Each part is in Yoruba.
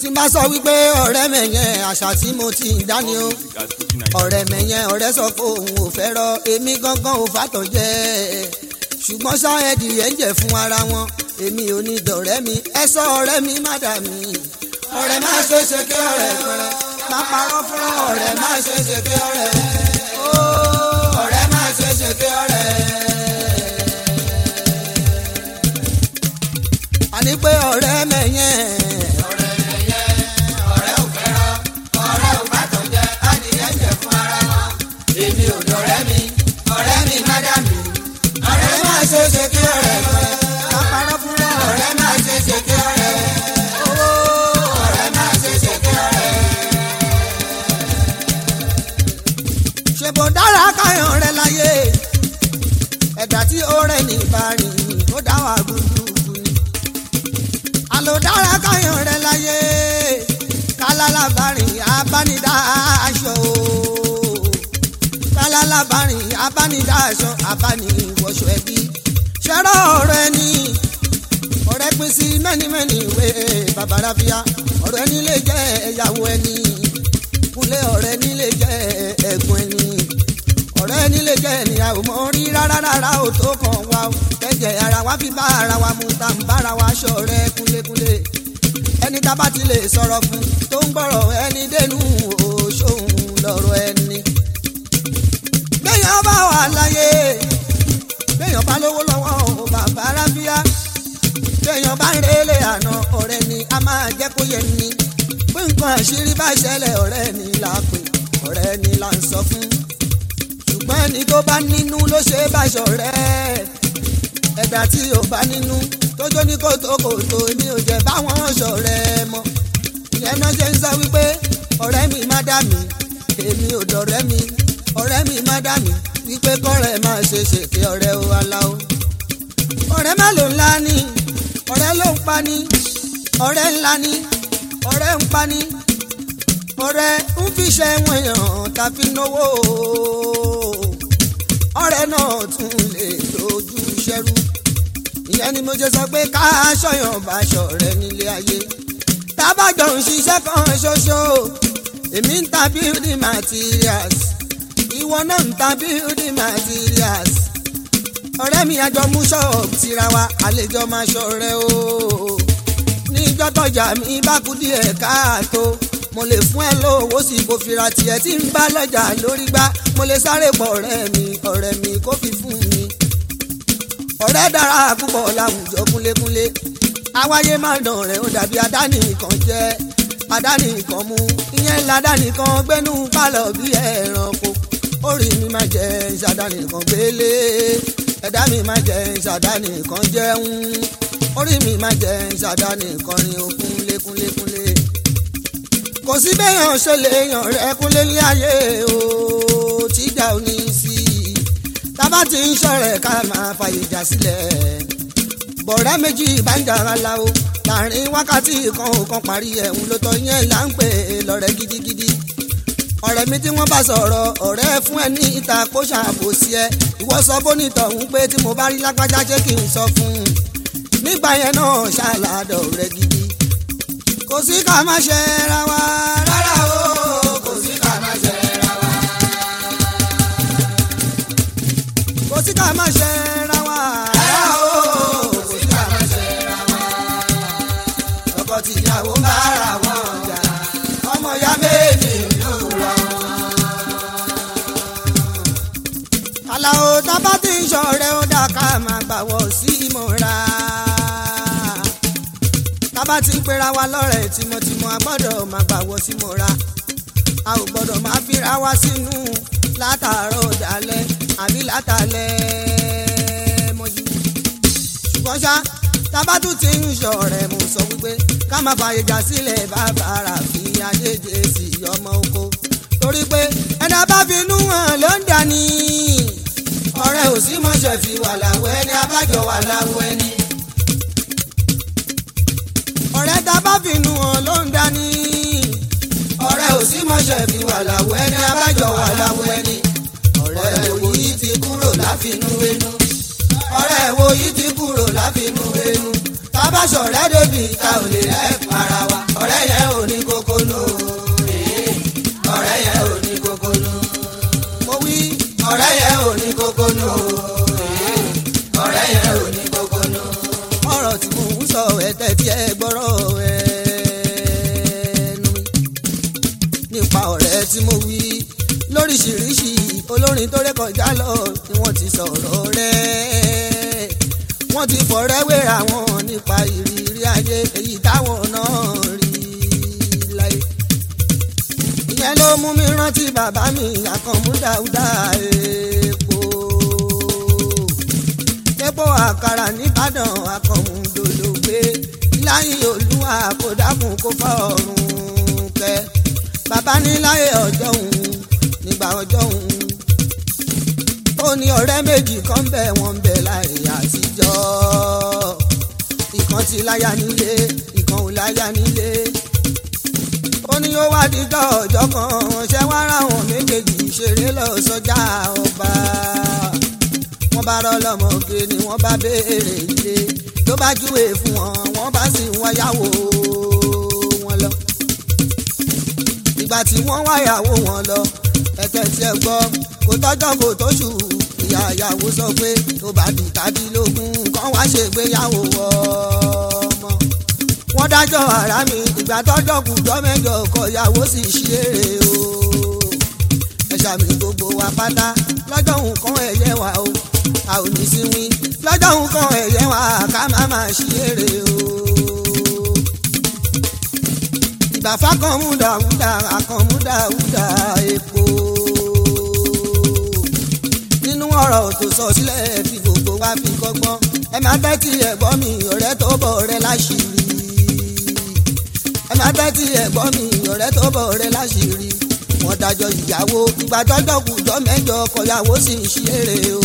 tí n bá sọ wípé ọ̀rẹ́ mẹ̀yẹn àṣà tí mo ti ń dání o ọ̀rẹ́ mẹ̀yẹn ọ̀rẹ́ sọ pé òun ò fẹ́ rọ èmi gangan ò fàtọ̀ jẹ́ ṣùgbọ́n sáyẹ́dì yẹn ń jẹ́ fún ara wọn èmi ò ní dọ̀rẹ́ mi ẹ sọ ọ̀rẹ́ mi má dà mí ọ̀rẹ́ má ṣe ṣe kí ọ̀rẹ́ pẹ̀rẹ́ má parọ́ fún ọ̀rẹ́ má ṣe ṣe kí ọ̀rẹ́ ó ọ̀rẹ́ má ṣe ṣe kí ọ̀rẹ́. àní pé ọ̀rẹ́ mẹ̀yẹn ọ̀rẹ́ mẹ̀yẹn ọ̀rẹ́ ò fẹ́ràn ọ̀rẹ́ ò bá tọ̀ jẹ́ adìyẹ jẹ fún ara wọn èmi ò dọ̀rẹ́ mi ọ̀rẹ́ mi má dà mí ọ̀rẹ́ má ṣe ṣe kí ọ̀rẹ́ pẹ̀rẹ́ má parọ́ fún ọ̀rẹ́ má ṣe ṣe kí ọ̀rẹ́ ó ọ̀rẹ́ má ṣe ṣe kí ọ̀rẹ́. ṣèbò dára káyọ̀ rẹ láyé ẹ̀dá tí ó rẹ̀ ní ìbárìn ó dá wà gbùgbùgbù ni. àlò dára káyọ̀ rẹ láyé kálálàbárìn abánidá aṣọ o kálálàbárìn abánidá aṣọ abániwọṣọ ẹbí ṣẹ́rọ̀ ọ̀rọ̀ ẹni ọ̀rẹ́ pín sí mẹ́nimẹ́ni ìwé babaláfíà ọ̀rọ̀ ẹni lè jẹ́ ẹ̀yàwó ẹni kúnlé ọ̀rẹ́ ẹni lè jẹ́ ẹ̀gbọ́n ẹni ọ̀rẹ́ ẹni lè jẹ́ ènìyàn ò mọ̀ rí rárá rárá ò tó kàn wá o ẹ̀jẹ̀ ara wa fi bá ara wa mu tá n bára wa ṣọ̀rẹ́ kúnlékúnlé ẹni tá a bá ti lè sọ̀rọ̀ fún tó ń gbọ́rọ̀ ẹni dénú òṣòun lọ́rọ̀ ẹni. béèyàn bá wà láyé béèyàn bá lówó lọ́wọ́ ò bàbá rábíà béèyàn bá ń relé àná ọ̀rẹ́ ni a máa jẹ́ kó yẹ ni pé nǹkan àṣírí bá ṣẹlẹ̀ ọ̀rẹ́ ni là pè ọ̀rẹ́ ni là ń sọ fún ṣùgbọ́n ẹni tó bá nínú ló ṣe é bá ṣọ̀rẹ́ ẹ̀dá tí ò bá nínú tójó ní kòtòkòtò èmi ò jẹ́ báwọn ṣọ̀rẹ́ mọ́ ìyẹn náà ṣe ń sọ wípé ọ̀rẹ́ mi má dà mí èmi ò dọ̀rẹ́ mi ọ̀rẹ́ mi má dà mí wípé kọ́rẹ́ máa ṣe ṣèké ọ̀rẹ́ o aláwo ọ̀rẹ́ má ló ńlá ni ọ̀rẹ́ ló ń pa ni ọ̀rẹ́ ńlá ni ọ̀rẹ́ ń pa ni ọ̀rẹ́ ń fi ṣe wọn yàn tàbí náwó ọ̀rẹ́ náà tún lè dojú ṣẹ́rú ìyẹn ni mo ṣe sọ pé ká aṣọyàn bá ṣọ̀rẹ́ nílé ayé tábàjọ ń ṣiṣẹ́ kan ṣoṣo èmi ń ta building materials ìwọ náà ń ta building materials ọ̀rẹ́ mi àjọ mú ṣọ́ọ̀bù tira wa àlejò máa ṣọ̀rẹ́ o níjọ́ tọ́jà mi bá kú díẹ̀ káàtó mo lè fún ẹ lówó sí kò fira tiẹ̀ tí ń bá lọ́jà lórí gbá mo lè sáré pọ̀ ọ̀rẹ́ mi ọ̀rẹ́ mi kó fi fún mi. ọ̀rẹ́ dára púpọ̀ láwùjọ kúnlékúnlé àwáyé máa dàn rẹ̀ ó dàbí àdáni kan jẹ́ àdáni kan mú ìyẹn ládàáni kan gbẹ́nu pálọ̀ bí ẹranko orí mi máa jẹ ìṣàdáni kan gbélé ẹ̀dá mi máa jẹ ìṣàdáni kan jẹun orí mi máa jẹ ìṣàdáni kan rin okun lékúnlékúnlé kò sí béèyàn ṣe lè yàn rẹ kúnlé ní ayé o tíjà ò ní sí i tábà tí ń ṣọ̀rẹ́ ká máa fàyè jà sílẹ̀ bọ̀rẹ́ méjì bá ń jàrá la o láàrin wákàtí kan ò kan parí ẹ̀hún ló tọ́ yẹn là ń pè é lọ́rẹ́ gidigidi ọ̀rẹ́ mi tí wọ́n bá sọ̀rọ̀ ọ̀rẹ́ fún ẹ ní ìta kó ṣàbòsí ẹ ìwọ sọ bónítọ̀ ń pé tí mo bá rí lágbájá ṣé kí n sọ fún un nígbà yẹn náà ṣàlàdọ̀ rẹ gidi kò sí ká má ṣe ra wa rárá o kò sí ká má ṣe ra wa. kò sí ká má ṣe ra wa rárá o kò sí ká má ṣe ra wa. ọkọ tìyàwó ń bára wọn jà ọmọ ya méjì ló rọ. àlàó tábà tí ń ṣọ̀rẹ́ ó dá ká máa gbàwọ̀ sí ìmọ̀ra tábà tí ń pera wa lọ́rẹ̀ tímọ́tímọ́ a gbọ́dọ̀ máa gbàwọ́ sí mọ́ra a ò gbọ́dọ̀ máa fira wa sínú látàárọ̀ dalẹ̀ àbí látàlẹ̀ mọ́jú. ṣùgbọ́n ṣá tábà tún ti ń ṣọ̀rẹ́ mo sọ wípé ká má fààyè jà sílẹ̀ bàbá rà fi adéje sí ọmọ oko torí pé ẹ̀dá bá fi inú hàn ló ń dání ọ̀rẹ́ ò sí mọ̀ṣẹ̀ fi wà láwọ̀ ẹni abájọ wà láwọ̀ ẹni ọ̀rẹ́ tá a bá finú hàn ló ń dání. ọ̀rẹ́ ò sí mọ̀ṣẹ́ fi wà láwọ̀ ẹni abájọ wà láwọ̀ ẹni. ọ̀rẹ́ wo yìí ti kúrò láfinú wẹnu. ọ̀rẹ́ wo yìí ti kúrò láfinú wẹnu. tábà ṣọ̀rẹ́ débi ta ò lè rẹ́ para wa. ọ̀rẹ́ yẹn ò sọ ẹ̀tẹ̀ tí ẹ gbọ́rọ̀ ẹnu mi nípa ọ̀rẹ́ tí mo wí lóríṣiríṣi olórin tó rékọjá lọ ni wọ́n ti sọ̀rọ̀ rẹ̀ wọ́n ti fọ̀rẹ́ wéra wọn nípa ìrírí ayé èyí táwọn náà rí láyé ìyẹn ló mú mi rántí bàbá mi àkànmú dáúdá epo epo àkàrà nìbàdàn àkànmú dológbé láyé olúwa kò dákun kó fà ọ̀run kẹ bàbá ní láyé ọjọ́ òun nígbà ọjọ́ òun ó ní ọ̀rẹ́ méjì kan bẹ̀ wọ́n bẹ̀ láyé àtijọ́ ìkan ti láyà nílé ìkan ò láyà nílé ó ní ó wá dídọ́ ọjọ́ kan ṣẹ́ wá ráwọn méjèèjì ṣeré lọ sọ́jà ọba wọ́n bá rọ́ lọ́mọge ni wọ́n bá béèrè ilé ló bá júwe fún wọn wọ́n bá sì ń wáyàwó wọn lọ ìgbà tí wọ́n wáyàwó wọn lọ ẹ̀tẹ̀ tí ẹ gbọ́ kò tọ́jọ́ kò tóṣù ìyá ìyàwó sọ pé tó bá di tàbí lógún kán wá ṣègbéyàwó ọmọ wọ́n dájọ́ ara mi ìgbà tọ́jọ́ kùjọ́ mẹ́jọ ọkọ ìyàwó sì ṣeré o ẹ̀ṣà mi gbogbo wa pátá lọ́jọ́ nǹkan ẹ̀yẹ wa o a ò ní sí wí lọ́jọ́ nǹkan ẹ̀yẹ wa ká má má ṣeré o ìgbà fákànmú dàwúdà àkànmú dàwúdà epo nínú ọ̀rọ̀ tó sọ sílẹ̀ tí gbogbo wa fi kọ́gbọ́n ẹ máa tẹ́tí ẹ̀gbọ́n mi ọ̀rẹ́ tó bọ̀ ọ̀rẹ́ láṣìírí ẹ máa tẹ́tí ẹ̀gbọ́n mi ọ̀rẹ́ tó bọ̀ ọ̀rẹ́ láṣìírí wọ́n dájọ́ ìyàwó ìgbà tọ́jọ́ kùjọ́ mẹ́jọ kọyàwó sì ń ṣeré o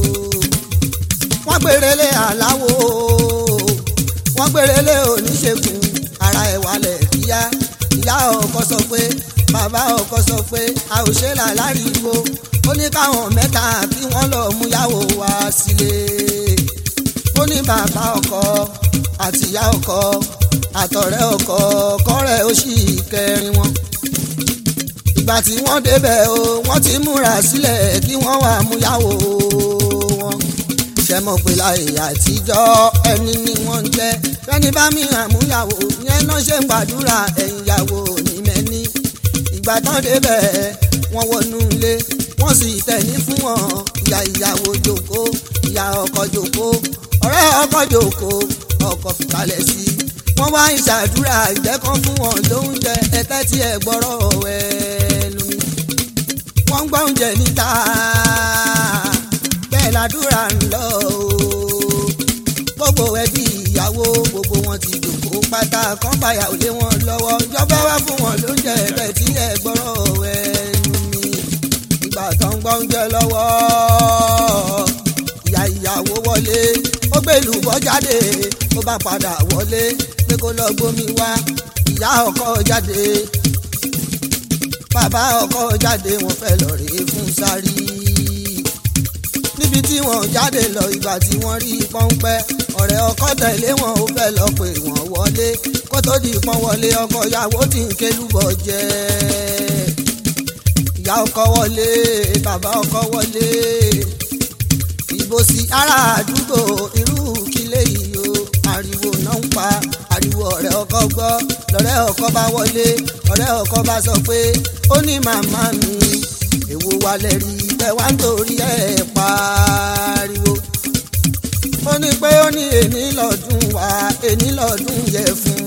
wọ́n gbèrèlé àláwo wọ́n gbèrèlé oníṣègùn ara ẹ̀ wálẹ̀ kíá ìyá ọkọ sọ pé bàbá ọkọ sọ pé a ò ṣe là láriwo ó ní káwọn mẹ́ta kí wọ́n lọ mú yàwó wá sílé ó ní bàbá ọkọ àti ìyá ọkọ àtọ̀rẹ́ ọkọ kọ́rẹ́ ó sì kẹrin wọn ìgbà tí wọ́n débẹ̀ o wọ́n ti múra sílẹ̀ kí wọ́n wá mú yàwó wọn ṣe mọ̀ pé láyé àtijọ́ ẹni ni wọ́n ń jẹ́ fẹ́ni bá mi hàn mú yàwó yẹn náà ṣe ń gbàdúrà ẹ̀yìn yàwó ní mẹ́ni ìgbà tán débẹ̀ wọ́n wọnú ilé wọ́n sì tẹ̀lé fún wọn ìyá ìyàwó jókòó ìyá ọkọ jókòó ọ̀rẹ́ ọkọ jókòó ọkọ fìkàlẹ̀ sí i wọ́n wá ìṣàdúrà ìjẹ́kan fún wọn lóúnjẹ ẹ̀tẹ́ tí ẹ gbọ́rọ̀ ẹnu mi wọ́n ń gbọ́ oúnjẹ níta bẹ́ẹ̀ ládùúrà ń lọ o gbogbo ẹbí ìyàwó gbogbo wọn ti dòkó pátá kan báyà ò lé wọn lọ́wọ́ ìjọba wá fún wọn lóúnjẹ ẹ̀bẹ̀ tí ẹ gbọ́rọ̀ ẹnu mi ìgbà tó ń gbọ́ oúnjẹ lọ́wọ́ ìyá ìyàwó wọlé ó gbé lùbọ́ jáde ó bá padà wọlé pé kó lọ gbómi wá ìyá ọkọ jáde bàbá ọkọ jáde wọ́n fẹ́ lọ rèé fún sáré níbi tí wọ́n jáde lọ ìgbà tí wọ́n rí pọ́ńpẹ́ ọ̀rẹ́ ọkọ tẹ̀lé wọn ó fẹ́ lọ pé wọ́n wọlé kó tó di pọ́n wọlé ọkọ ìyàwó tí ń kélúbọ̀ jẹ́ ìyá ọkọ wọlé bàbá ọkọ wọlé ìbò sí ará àdúgbò irú kílé yìí o ariwo náà ń pa ariwo ọ̀rẹ́ ọkọ gbọ́ lọ́rẹ́ ọkọ bá wọlé ọ̀rẹ́ ọkọ bá sọ pé ó ní màmá mi èwo wa lẹ rí bẹ́ẹ̀ wá ń torí ẹ̀ pariwo ó ní pé ó ní èní lọ́dún wa èní lọ́dún yẹ fún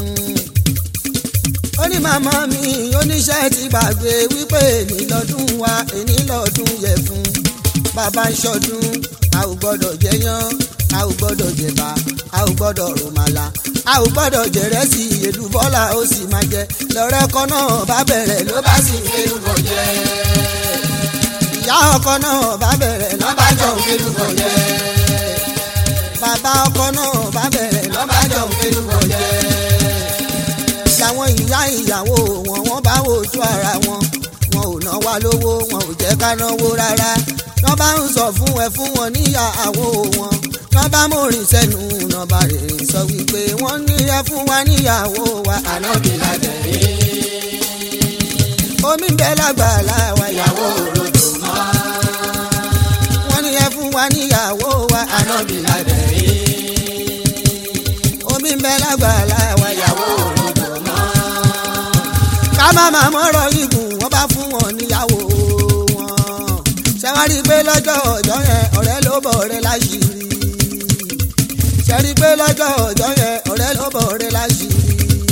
ó ní màmá mi oníṣẹ́ ti gbàgbé wípé èní lọ́dún wa èní lọ́dún yẹ fún bàbá ń ṣọdún a ò gbọ́dọ̀ jẹyán a ò gbọ́dọ̀ jẹ̀bà a ò gbọ́dọ̀ rọ̀màlà a ò gbọ́dọ̀ jẹ̀rẹ́sì èlùbọ́là ó sì máa jẹ lọ́rẹ́ ọkọ náà bá bẹ̀rẹ̀ ló bá sì ń kérúbọ̀ jẹ ìyá ọkọ náà bá bẹ̀rẹ̀ ló bá jọ ń kérúbọ̀ jẹ bàbá ọkọ náà bá bẹ̀rẹ̀ ló bá jọ ń kérúbọ̀ jẹ làwọn ìyá ìyàwó wọn wọn bá wojú ara wọn wọn ò ná wa lówó wọn ò jẹ́ ká náwó rárá wọ́n bá ń sọ fún ẹ fún wọn níyàwó wọn wọ́n bá mòrìn sẹ́nu nọ́ba rẹ̀ sọ wípé wọ́n ní ẹ fún wa níyàwó wa ànábì lájẹ̀rí. omi ń bẹ lágbàlá wa ìyàwó òròjò mọ́. wọ́n ní ẹ fún wa níyàwó wa ànábì lájẹ̀rí. bẹ lágbàlá wa ìyàwó òrodò mọ́. ká má má mọ́rọ̀ igun wọ́n bá fún wọn níyàwó wọn. ṣé wọ́n rí i pé lọ́jọ́ ọjọ́ yẹn ọ̀rẹ́ ló bọ̀ ọ̀rẹ́ láṣìírí. ṣé rí i pé lọ́jọ́ ọjọ́ yẹn ọ̀rẹ́ ló bọ̀ ọ̀rẹ́ láṣìírí.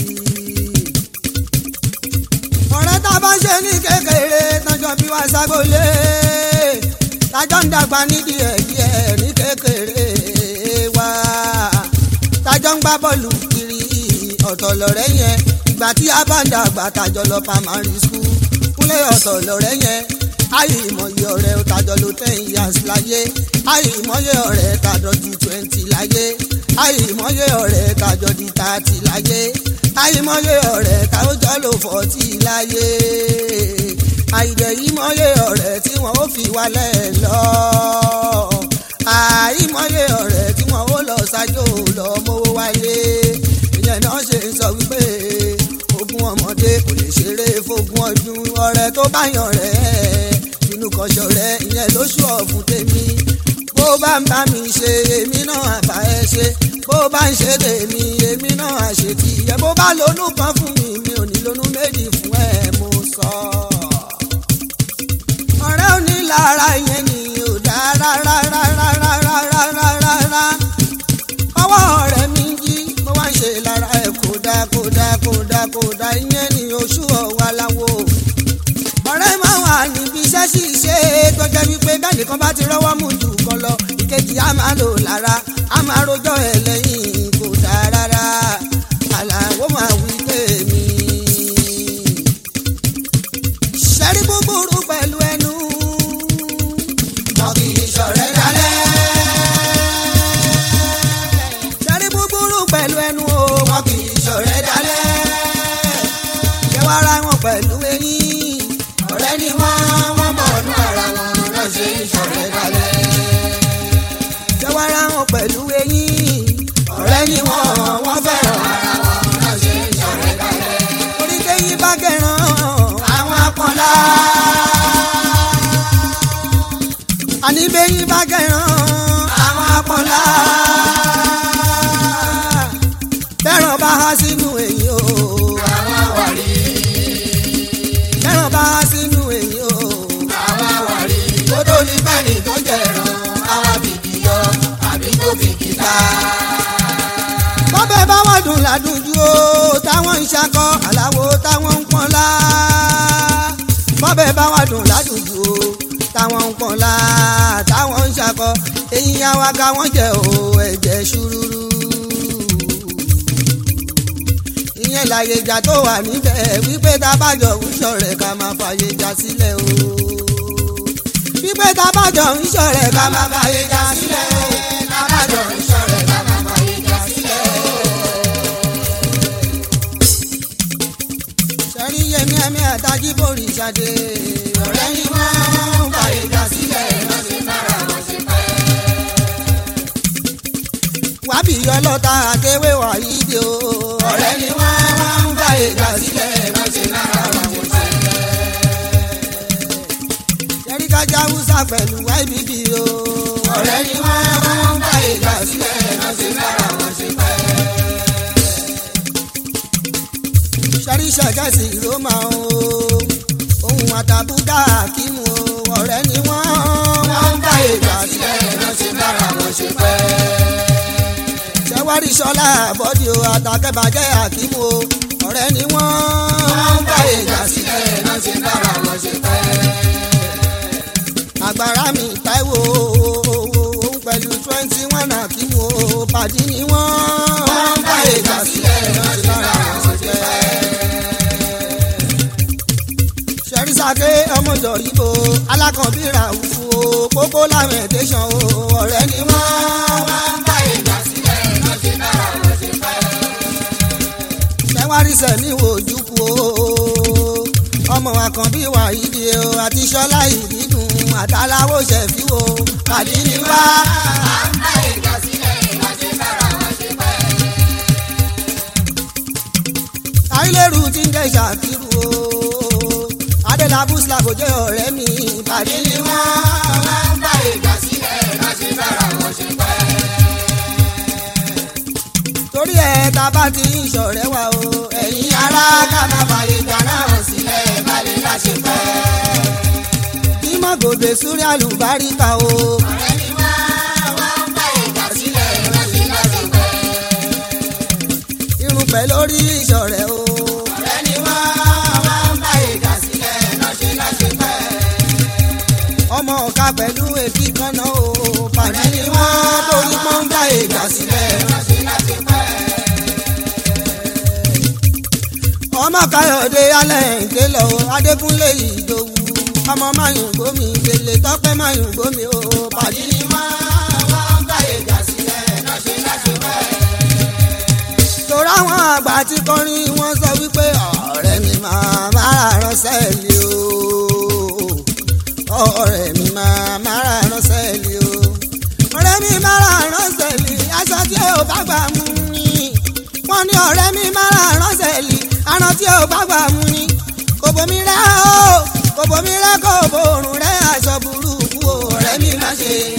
ọ̀rẹ́ tá a bá ń ṣe ní kékeré tọ́jọ́ bí wàá ságolé tájọ́ ń dàgbà nídìí ẹ̀ díẹ̀ ní kékeré wa tájọ́ ń gbá bọ́ọ̀lù kiri ọ̀tọ̀ lọ̀rẹ́ yẹn ìgbà tí a bá ń dàgbà tájọ́ lọ primary school kúnlẹ̀ ọ̀tọ̀ lọ̀rẹ́ yẹn ayé ìmọ̀ye ọ̀rẹ́ tájọ́ ló ten years láyé ayé ìmọ̀ye ọ̀rẹ́ tájọ́ ju twenty láyé ayé ìmọ̀ye ọ̀rẹ́ tájọ́ di thirty láyé ayé ìmọ̀ye ọ̀rẹ́ tájọ́ ló forty láyé àìdẹ̀ yìí mọ̀ye ọ̀rẹ́ tí wọ́n ó fi wálẹ̀ lọ. àìmọye ọ̀rẹ́ tí wọ́n ó lọ ṣáájú lọ mówó wálé. ìyẹn náà ṣe ń sọ wípé ogún ọmọdé kò lè ṣeré fógún ọdún ọ̀rẹ́ tó bá yàn rẹ̀ inú kan ṣọ̀rẹ́ ìyẹn lóṣù ọ̀fun tèmi. bó bá ń bá mi ṣe èmi náà àbá ẹ ṣe bó bá ń ṣe tèmi èmi náà àṣetì ẹ bó bá lónú kan fún mi mi ò ní lónú méjì fún ẹ mo sọ. ọ̀rẹ́ ò ní lára yẹn ni ò dá rárá rárá rárá rárá rárá ọwọ́ ọ̀rẹ́ mi jí mo wá ń ṣe lára ẹ̀ kódà kódà kódà kódà ìyẹn ni oṣù ọ̀wá láwo ọ̀rẹ́ máa wà níbi iṣẹ́ ṣíṣe tó jẹ́ wípé bẹ́ẹ̀ni kan bá ti rọ́wọ́ mú jù kan lọ ìkejì á máa lò lára á máa rojọ́ ẹ̀ lẹ́yìn kò dáa rárá àlàó máa wí tèmi. ṣẹ́rí búburú pẹ̀lú ẹnu wọn kì í ṣọ̀rẹ́ dalẹ̀. ṣẹ́rí búburú pẹ̀lú ẹnu o wọn kì í ṣọ̀rẹ́ dalẹ̀. kẹwàá wọn pẹ̀lú eyín ọ̀rẹ́ ni wọ́n wọ́n mọ̀ ọdún ara wọn náà ṣe ń ṣọ̀rẹ́ dalẹ̀. kẹwàá wọn pẹ̀lú eyín ọ̀rẹ́ ni wọ́n wọ́n fẹ́ràn ara wọn náà ṣe ń ṣọ̀rẹ́ dalẹ̀. oríkèyí bá gẹ̀ràn àwọn apọ̀nlá. àní bẹ́yìn bá gẹ̀ràn àwọn apọ̀nlá. fẹ́ràn bá há sínú èyí o àwọn àwárí. fẹ́ràn bá há sínú èyí o àwọn àwárí. ó tó ní bẹ́ẹ̀ni tó jẹ̀ràn àwọn bìbí yọ àbí tó bìbí ta. bọ́bẹ̀ bá wọ́n dùn ládùjú o táwọn ń ṣakọ àláwo táwọn ń pọ́nlá. bọ́bẹ̀ bá wọ́n dùn ládùjú o táwọn ń pọ́nlá táwọn ń ṣakọ eyín awaka wọ́n jẹ́ o ẹ̀jẹ̀ ṣúrúrú. ìyẹn láyé ìjà tó wà níbẹ̀ wípé tábàjọ ń ṣọ̀rẹ́ ká máa fàyè já sílẹ̀ o. wípé tábàjọ ń ṣọ̀rẹ́ ká máa fàyè já sílẹ̀ o. tábàjọ ń ṣọ̀rẹ́ ká máa fàyè já sílẹ̀ o. sẹ́rí yẹmí ẹ̀mí àtàjì borí ṣadé. ọ̀rẹ́ ni wọ́n ń fàyè já sílẹ̀ lọ́sẹ̀ mára wọn ṣe pẹ́. wábì ọlọ́ta àtẹwé wàyí dé o. ọ̀rẹ́ ni wọ́n ń fàyè já sílẹ̀ lọ́sẹ̀ mára wọn ṣe pẹ́. sẹ́rí kájà húsà pẹ̀lú YBD o. ọ̀rẹ́ ni wọ́n ń fàyè já sílẹ̀ lọ́sẹ̀ mára wọn ṣe pẹ́ ṣàríṣà gẹ̀ẹ́sì ló máa ń o ohun àtàbúdà kímù o ọ̀rẹ́ ni wọ́n wọ́n ń bá ìgbà sílẹ̀ náà ṣe bára wọn ṣe pẹ́. ṣẹ́wárí ṣọlá àbọ̀dì o àtàkẹ́bàjẹ́ àkímù o ọ̀rẹ́ ni wọ́n wọ́n ń bá ìgbà sílẹ̀ náà ṣe bára wọn ṣe pẹ́. àgbàrá mi táíwò òun pẹ̀lú twenty one àkímù o pàdí ni wọ́n wọ́n ń bá ìgbà sílẹ̀ náà ṣe bára wọn ṣe pẹ́ sẹ́rísàké ọmọdọ̀ ibo alákànbíra òfu o pópó lamentation o ọ̀rẹ́ ni wọ́n wá ń bá ìgbà sílẹ̀ lọ́sẹ̀ náà lọ́sẹ̀ pẹ́. sẹ́wárí sẹ́mi wo ojúkú o ọmọ àkànbí wà ìdí o àti sọ́lá ìdídùn àtàláwò ṣẹ̀fí o pàdé ni wá. à ń bá ìgbà sílẹ̀ lọ́sẹ̀ náà lọ́sẹ̀ pẹ́. àìlérù ti ń jẹ́ ṣàkírù o adélábù slago jẹ́ ọ̀rẹ́ mi ìpàdé ni wọ́n máa ń bá ìgbà sílẹ̀ láti bára wọn ṣe pẹ́. torí ẹ̀ tá a bá ti ń ṣọ̀rẹ́ wa o ẹ̀yin ará ká má fààyè gbà náà sílẹ̀ má lè láṣẹ pẹ́. kí má gòbè súrí àlùbáríkà o. ọ̀rẹ́ mi wá wá ń bá ìgbà sílẹ̀ lọ́sẹ̀ lọ́sẹ̀ pẹ́. irun pẹ̀ lórí ìṣọ̀rẹ́ o. ọ̀rẹ́ mi wá wá ń bá ìgbà sílẹ̀ lọ́sẹ̀ lọ́sẹ̀ pẹ́. ọmọ ọ̀ka pẹ̀lú èkì kan náà o. pàdé ni wọ́n torí pọ́n ń bá ìgbà sílẹ̀. lọ́sẹ̀ lọ́sẹ̀ pẹ́. ọmọ káyọ̀dé alẹ́ ìké lọ adékúnlé ìdòwú ọmọ mayùn gómi gbèlè tọ́pẹ́ mayùn gómi o. pàdé ni wọ́n wá ń bá ìgbà sílẹ̀ lọ́sẹ̀ lọ́sẹ̀ pẹ́. torí àwọn àgbà tí kọrin wọn sọ wípé ọ̀rẹ́ mi máa máa ránṣẹ́ lé o ọ̀rẹ́ mi máa máa ránṣẹ́ lé o ọ̀rẹ́ mi máa ránṣẹ́ lé aṣọ tí ò bá gbà mú ni wọ́n ní ọ̀rẹ́ mi máa ránṣẹ́ lé aran tí ò bá gbà mú ni kò bomi rẹ́ o kò bomi rẹ́ kò borùn rẹ́ aṣọ burúkú o ọ̀rẹ́ mi má ṣe